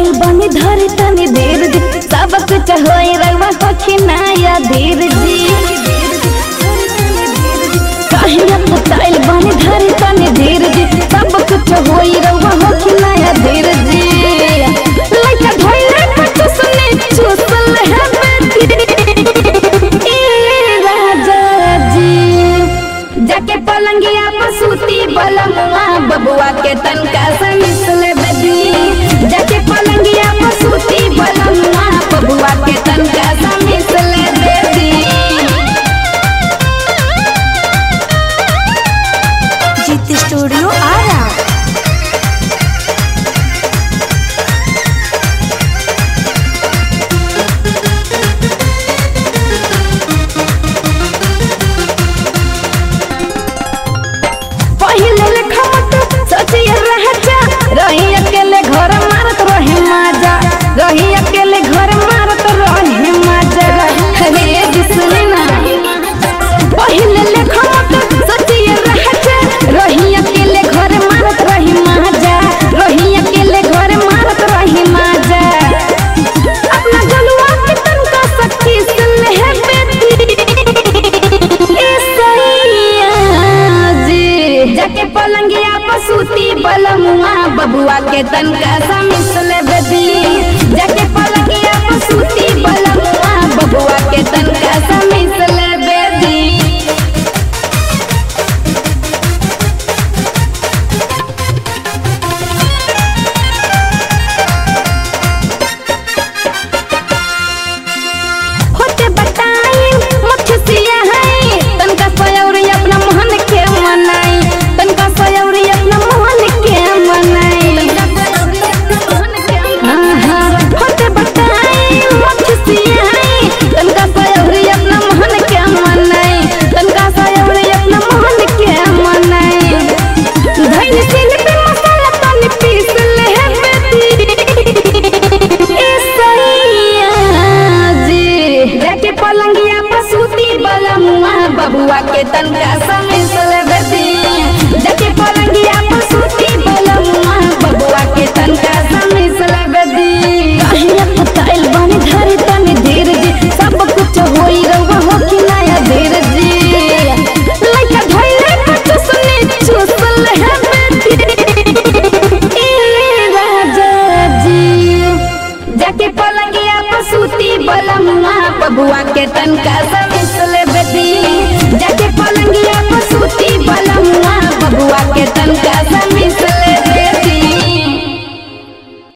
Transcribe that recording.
पटाइल बनी धरी तनी देर जी सब कुछ होई रवा होखी नया धीर जी कहिया पटाइल बनी धरी तनी देर जी सब कुछ होई रवा होखी नया धीर जी लइका धइले कुछ सुने चुसल है बेटी ए राजा जी जाके पलंगिया पर सूती बलमुआ बबुआ के तनका से मिसल बेदी जाके पलंगिया पर सूती बलमुआ बबुआ के तनका से मिसल बेदी जीत स्टूडियो आरा पहिले लेखा मत सोचिए रह जा रही अकेले घर मारत रहे माजा रही अकेले घर मारत रहे माजा अरे बिसली ना पहिले लेखा मत सोचिए रह जा रही अकेले घर मारत रही माजा रही अकेले घर मारत रही माजा अपना जलवा के तनका सखी सुन है बेटी ए सैया जी जाके पलंगिया पर सूती बलमुआ बबुआ के तनका सा मिसल बेदी जाके पलंगिया पर सूती बलमुआ बबुआ के तनका सा मिसल बेदी होते बताई मुखसिया है तनका सयौरी अपना मोहन के मनाई तनका सयौरी अपना मोहन के मनाई हाँ, हाँ, होते बताई मुखसिया है तनका सयौरी अपना मोहन के मनाई तनका सयौरी अपना मोहन के मनाई धैन सिल पे मसाला तनी पीस ले है बेटी ए सैया जी जाके पलंगिया पर सूती बलमुआ बबुआ के तनका समिसल बेदी जाके पलंगिया पर सूती बलमुआ बबुआ के तनका समिसल बेदी कहिया पताइल बनी धरी तनी धीर जी सब कुछ होई रवा हो कि नया धीर जी लइका धइले कुछ सुने चुसल है बेटी ए राजा जी जाके पलंगिया पर सूती बलमुआ बबुआ के तनका सब